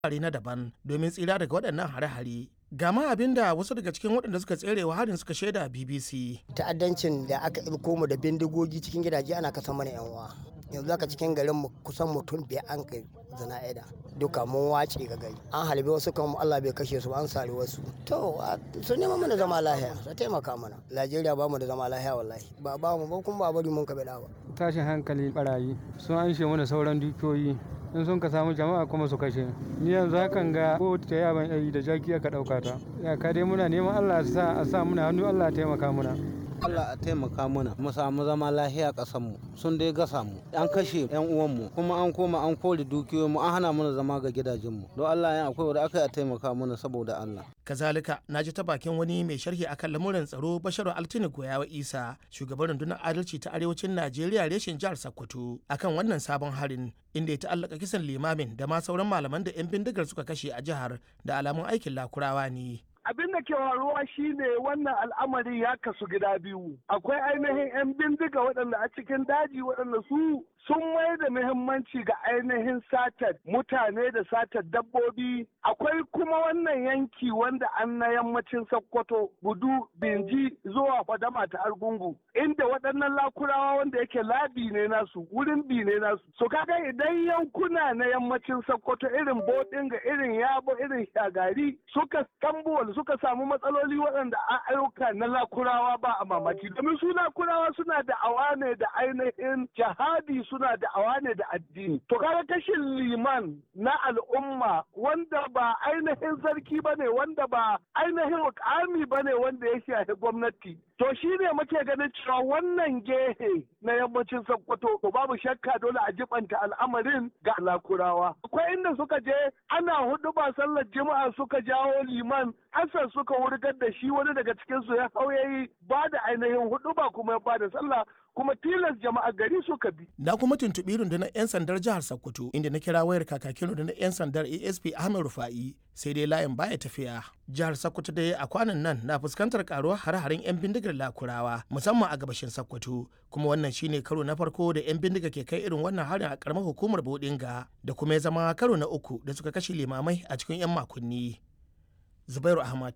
wurare na daban domin tsira daga waɗannan hare-hare. Ga ma abin da wasu daga cikin waɗanda suka tsere wa harin suka shaida BBC. Ta'addancin da aka ɗauko mu da bindigogi cikin gidaje ana kasa mana yan uwa. Yanzu haka cikin garin mu kusan mutum biyar an kai zana'ida. Duka mun wace ga gari. An halbe wasu kan Allah bai kashe su an sare wasu. To su nema mana zama lahiya su taimaka mana. Najeriya ba mu da zama lahiya wallahi. Ba ba mu ba kuma ba bari mun ka ba. Tashin hankali barayi sun anshe mana sauran dukiyoyi in sun ka samu jama'a kuma su kashe ni yanzu hakan ga ko ta yaban yayi da jaki aka dauka ta ya ka dai muna neman Allah sa a sa muna hannu Allah ya taimaka muna Allah a taimaka muna mu samu zama lahiya ƙasar mu sun dai gasa mu an kashe yan uwan mu kuma an koma an kore dukiyoyin mu an hana mana zama ga gidajen mu don Allah ya akwai wanda aka yi a taimaka mana saboda Allah kazalika na ji ta bakin wani mai sharhi akan lamuran tsaro basharu altini goyawa isa shugaban rundunar adalci ta arewacin najeriya reshen jihar sokoto akan wannan sabon harin inda ya ta'allaka kisan limamin da ma sauran malaman da 'yan bindigar suka kashe a jihar da alamun aikin lakurawa ne abin da ke faruwa shine wannan al'amari ya kasu gida biyu akwai ainihin 'yan bindiga waɗanda a cikin daji waɗanda su sun mai da muhimmanci ga ainihin satar mutane da satar dabbobi akwai kuma wannan yanki wanda an na yammacin sokoto gudu binji zuwa fadama ta argungu inda waɗannan lakurawa wanda yake labi ne nasu wurin bi ne nasu so kaga idan yankuna na yammacin sokoto irin bodinga irin yabo irin shagari suka tambuwal suka samu matsaloli waɗanda a ayyuka na lakurawa ba a mamaki domin su lakurawa suna da awa ne da ainihin jihadi suna da awa ne da addini. To kaga kashin liman na al'umma wanda ba ainihin sarki ba ne wanda ba ainihin mukami ba ne wanda ya shafi gwamnati. To shi ne muke ganin cewa wannan gehe na yammacin Sokoto to babu shakka dole a jibanta al'amarin ga lakurawa. Akwai inda suka je ana hudu ba sallar jima'a suka jawo liman Hassan suka wurgar da shi wani daga cikinsu ya hauyayi ba da ainihin hudu ba kuma ya ba da sallah kuma tilas jama'a gari suka bi. Na kuma tuntuɓi rundunar 'yan sandar jihar Sokoto inda na kira wayar kakakin rundunar 'yan sandar ASP Ahmed Rufa'i sai dai layin baya tafiya. Jihar Sokoto dai a kwanan nan na fuskantar karuwar hare-haren 'yan bindigar lakurawa musamman a gabashin Sokoto kuma wannan shine karo na farko da 'yan bindiga ke kai irin wannan harin a karamar hukumar Bodinga da kuma ya zama karo na uku da suka kashe limamai a cikin 'yan makonni. Zubairu Ahmad,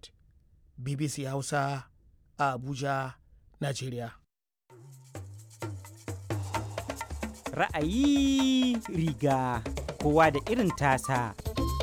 BBC Hausa, a Abuja, Najeriya. Ra'ayi riga kowa da irin tasa.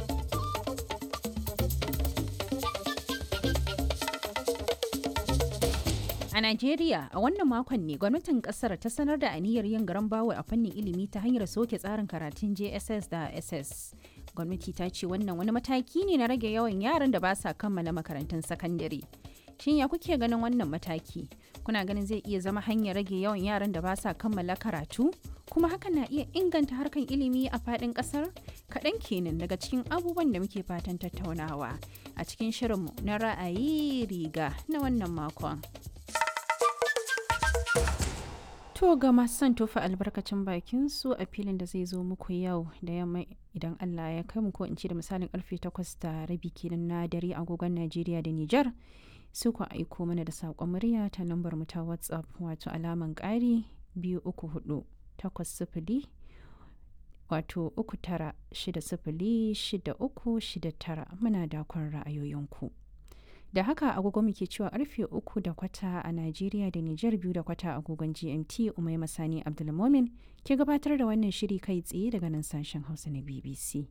A Najeriya, a wannan makon ne gwamnatin kasar ta sanar da aniyar yin garan bawa a fannin ilimi ta hanyar soke tsarin karatun JSS da SS. Gwamnati ta ce wannan wani mataki ne na rage yawan yaran da ba sa kammala makarantun sakandare. Shin ya kuke ganin wannan mataki? Kuna ganin zai iya zama hanyar rage yawan yaran da ba sa kammala karatu? Kuma hakan na iya inganta harkan ilimi a faɗin ƙasar? Kaɗan kenan daga cikin abubuwan da muke fatan tattaunawa a cikin shirinmu na ra'ayi riga na wannan makon. To ga masu son tofa albarkacin bakin su a filin da zai zo muku yau da yamma idan Allah ya kai mu ko in ce da misalin karfe 8 da rabi kenan na dare agogon Najeriya da Nijar. Su ku aiko mana da saƙon murya ta lambar mu ta WhatsApp wato alaman ƙari biyu uku hudu takwas sifili wato uku tara shida sifili shida uku shida tara muna dakon ra'ayoyinku. da haka agogo muke cewa karfe uku da kwata a najeriya da nijar biyu da kwata agogon gmt umai masani abdulmomin ke gabatar da wannan shiri kai tsaye daga nan sashen hausa na bbc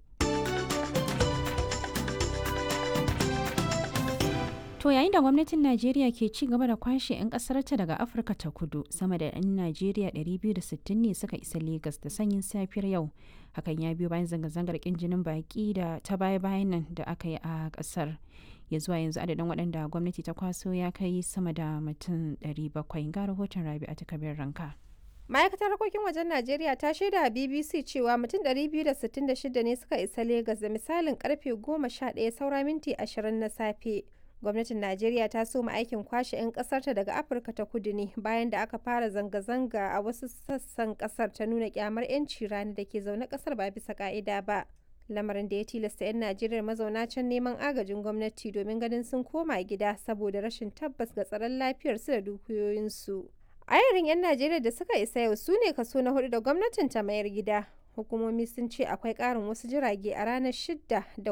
to yayin da gwamnatin najeriya ke ci gaba da kwashe 'yan kasarta daga afirka ta kudu sama da 'yan najeriya 260 ne suka isa Legas da sanyin safiyar yau hakan ya biyo bayan zanga-zangar kin jinin baki da ta baya-bayan nan da aka yi a kasar ya zuwa yanzu adadin waɗanda gwamnati ta kwaso ya kai sama da mutum 700 ga rahoton rabi a takabir ranka. ma'aikatar harkokin wajen najeriya ta shaida a bbc cewa mutum 266 ne suka isa Legas da misalin karfe 11 saura minti 20 na safe gwamnatin najeriya ta soma aikin kwashe 'yan kasarta daga afirka ta kudu ne bayan da aka fara zanga-zanga a wasu sassan kasar ta nuna kyamar 'yanci rani da ke zaune kasar ba bisa ka'ida ba lamarin da ya tilasta 'yan najeriya mazauna can neman agajin gwamnati domin ganin sun koma gida saboda rashin tabbas ga tsaron lafiyarsu da dukiyoyinsu ayarin 'yan najeriya da suka isa yau su ne kaso na hudu da gwamnatin ta mayar gida hukumomi sun ce akwai ƙarin wasu jirage a ranar 6 da